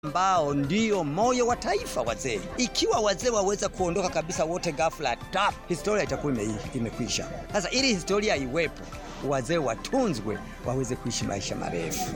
ambao ndio moyo wa taifa wazee. Ikiwa wazee waweza kuondoka kabisa wote ghafla tap, historia itakuwa ime, imekwisha. Sasa ili historia iwepo, wazee watunzwe waweze kuishi maisha marefu.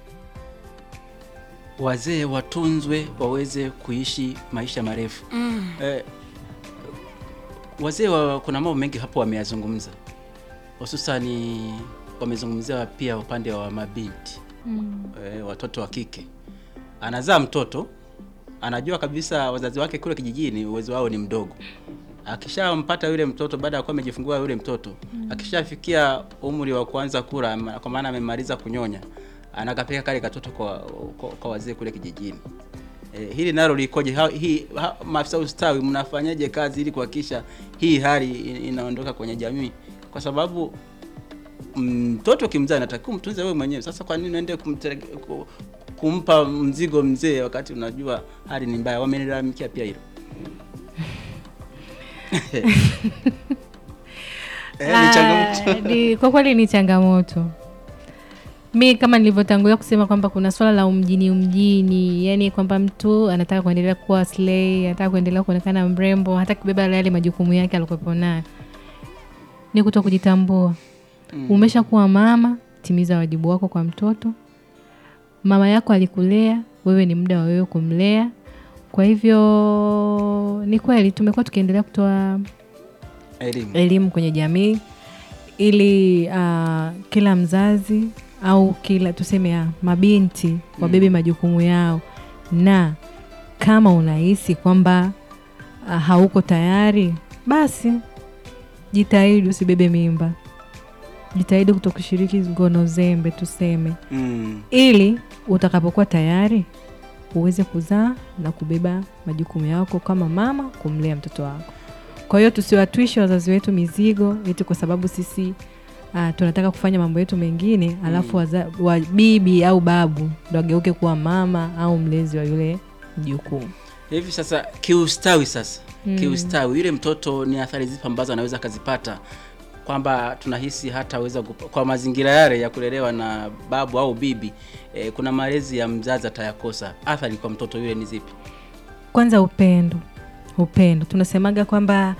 Wazee watunzwe waweze kuishi maisha marefu. Mm. Eh, wazee wa, kuna mambo mengi hapo wameyazungumza, hususani wamezungumzia pia upande wa mabinti Mm. eh, watoto wa kike. Anazaa mtoto, anajua kabisa wazazi wake kule kijijini uwezo wao ni mdogo. Akishampata yule mtoto baada ya kuwa amejifungua yule mtoto, akishafikia umri wa kuanza kula, ma- kwa maana amemaliza kunyonya, anakapeka kale katoto kwa, kwa, kwa wazee kule kijijini. Eh, hili nalo likoje? Ha, hii ha, maafisa ustawi mnafanyaje kazi ili kuhakikisha hii hali in- inaondoka kwenye jamii? Kwa sababu mtoto kimzaa natakiwa mtunze wewe mwenyewe. Sasa kwa nini uende kumtere- ku- kumpa mzigo mzee wakati unajua hali ni mbaya? Wamenilalamikia pia hilo. Eh, ni changamoto. Ah, ni- kwa kweli ni changamoto. Mi kama nilivyotangulia kusema kwamba kuna swala la umjini umjini, yani kwamba mtu anataka kuendelea kuwa slay, anataka kuendelea kuonekana mrembo, hataki kubeba yale majukumu yake alikopo nayo, ni kuto kujitambua. Mm. Umeshakuwa mama, timiza wajibu wako kwa mtoto. Mama yako alikulea, wewe ni muda wa wewe kumlea. Kwa hivyo ni kweli tumekuwa tukiendelea kutoa Elimu. elimu kwenye jamii ili uh, kila mzazi au kila tuseme uh, mabinti wabebe majukumu yao, na kama unahisi kwamba uh, hauko tayari, basi jitahidi usibebe mimba, jitahidi kutokushiriki ngono zembe tuseme, Mm. ili utakapokuwa tayari uweze kuzaa na kubeba majukumu yako kama mama kumlea mtoto wako. Kwa hiyo tusiwatwishe wazazi wetu mizigo eti kwa sababu sisi uh, tunataka kufanya mambo yetu mengine alafu waza, wa bibi au babu ndo ageuke kuwa mama au mlezi wa yule mjukuu. Hivi sasa kiustawi, sasa Mm. kiustawi, yule mtoto ni athari zipi ambazo anaweza akazipata, kwamba tunahisi hataweza kup- kwa mazingira yale ya kulelewa na babu au bibi eh, kuna malezi ya mzazi atayakosa. Athari kwa mtoto yule ni zipi? Kwanza upendo, upendo tunasemaga kwamba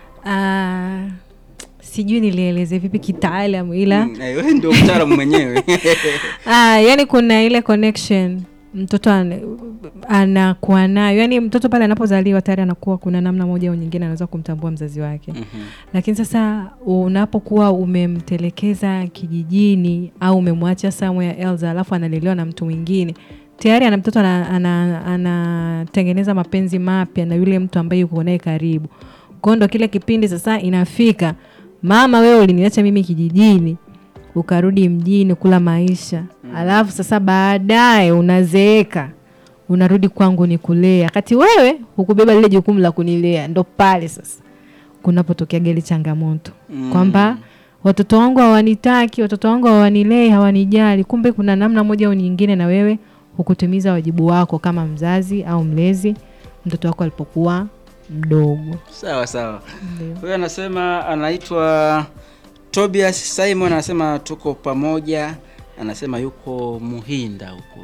uh, sijui nilieleze vipi kitaalamu ila Mm, eh, wewe ndio mtaalamu mwenyewe. Ah, yani kuna ile connection mtoto ana- anakuwa nayo, yani mtoto pale anapozaliwa tayari anakuwa kuna namna moja au nyingine anaweza kumtambua mzazi wake Mhm. lakini sasa unapokuwa umemtelekeza kijijini au umemwacha somewhere else alafu analelewa na mtu mwingine tayari ana mtoto anatengeneza ana, anatengeneza mapenzi mapya na yule mtu ambaye yuko naye karibu kwao ndo kile kipindi sasa inafika mama wewe uliniacha mimi kijijini ukarudi mjini kula maisha alafu sasa baadaye unazeeka unarudi kwangu nikulea kati wewe hukubeba lile jukumu la kunilea ndo pale sasa kunapotokea geli changamoto Mm. kwamba watoto wangu hawanitaki watoto wangu hawanilei hawanijali kumbe kuna namna moja au nyingine na wewe hukutimiza wajibu wako kama mzazi au mlezi mtoto wako alipokuwa mdogo Sawa sawa. Ndio. Huyo anasema anaitwa Tobias Simon, anasema tuko pamoja, anasema yuko Muhinda huko.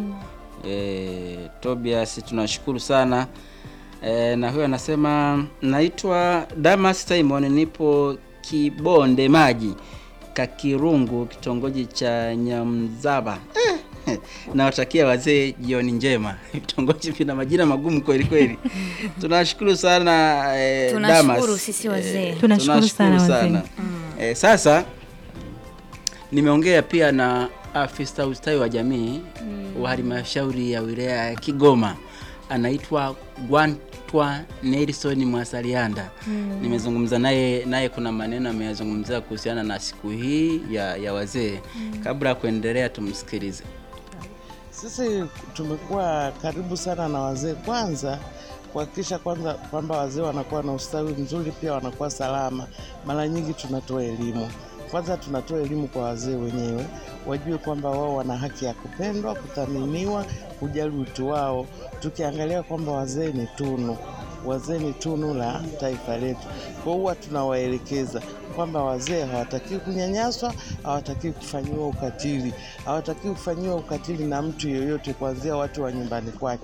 E, Tobias tunashukuru sana e, na huyo anasema naitwa Damas Simon, nipo Kibonde Maji Kakirungu, kitongoji cha Nyamzaba. Eh, nawatakia wazee jioni njema. Vitongoji vina majina magumu kweli kweli. Tunashukuru sana eh, Tunashukuru Damas. sisi wazee. Eh, Tunashukuru sana wazee. Eh, sasa nimeongea pia na afisa ustawi wa jamii wa halmashauri ya wilaya ya Kigoma anaitwa Gwantwa Nelson Mwasalianda. Nimezungumza naye naye, kuna maneno ameyazungumzia kuhusiana na siku hii ya, ya wazee. Kabla ya kuendelea, tumsikilize. Sisi tumekuwa karibu sana na wazee, kwanza kuhakikisha kwanza kwamba wazee wanakuwa na ustawi mzuri, pia wanakuwa salama. Mara nyingi tunatoa elimu, kwanza tunatoa elimu kwa wazee wenyewe, wajue kwamba wao wana haki ya kupendwa, kuthaminiwa, kujali utu wao, tukiangalia kwamba wazee ni tunu wazee ni tunu la taifa letu. Kwa huwa tunawaelekeza kwamba wazee hawatakiwi kunyanyaswa, hawatakiwi kufanyiwa ukatili, hawatakiwi kufanyiwa ukatili na mtu yoyote, kuanzia watu wa nyumbani kwake.